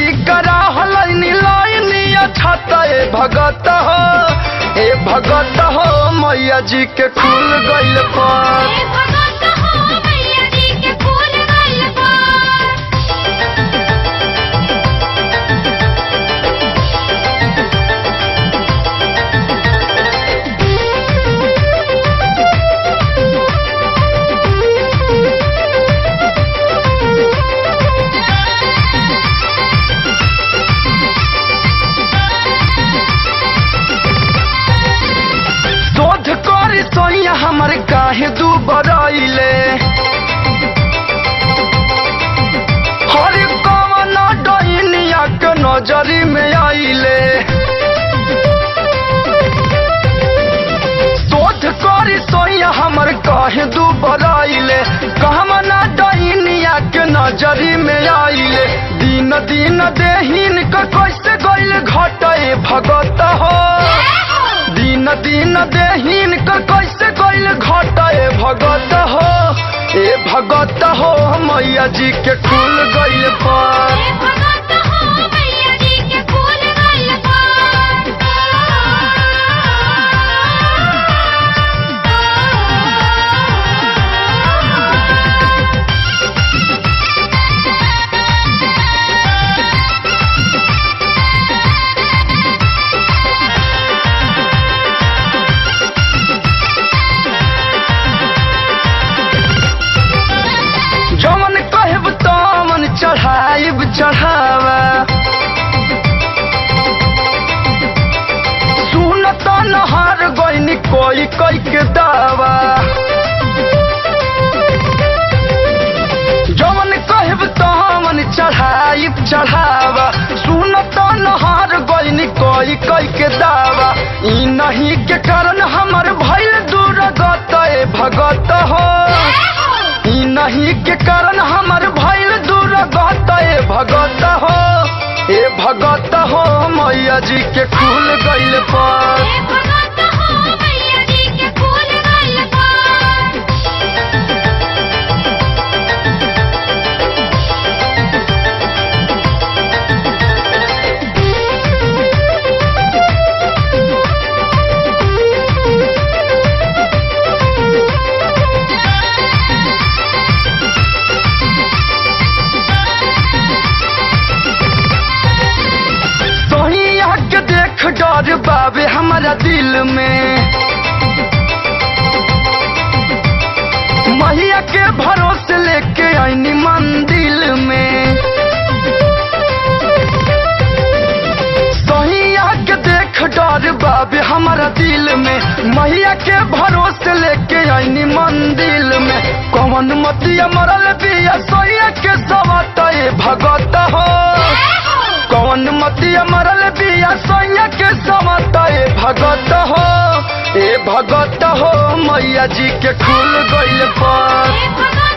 जी करा हलैनी लाइनी छत ए भगत हो ए भगत हो मैया जी के खुल गइल पर हे भगत हो मैया जी के फूल गइल पर शोध करी सोइया हमर काहे दू बरैले हर कवन डैनिया के नजरी में आइले शोध करी सोइया हमर काहे दू बरैले कहवन डैनिया के नजरी में आइले दिन दिन देहिन के कैसे गइल घटे भगत हो दिन दिन देहीन कर कैसे गइल घटे भगत हो ए भगत हो मैया जी के खुल गइल पर हे भगत हो मैया जी के फूल गइल पर जमन कहब तमन चढ़ाइब चढ़ावा सुनत नहार गइनी कोई कई के दावा जमन कहब तमन चढ़ाइब चढ़ावा सुनत नहार गइनी कोई कई के दावा ई नहीं के कारण हमर भइल दूर गत ए भगत हो ई नहीं के कारण हमर भइल दूर गत ए भगत हो ए भगत हो मैया जी के खुल गइल पर हे भगत हो मैया जी के फूल गइल पर सोहिया के देख डर बाबे हमारा दिल में मैया के भरोसे लेके आईनी मंदिर में सोहिया के देख डर बाबे हमारा दिल में मैया के भरोसे लेके आईनी मंदिर में कौन मतिया मरल बिया सोहिया के सवत ए भगत हो कौन मतिया मरल बिया सोया के समत ए भगत हो ए भगत हो मैया जी के खुल गइल पर हे भगत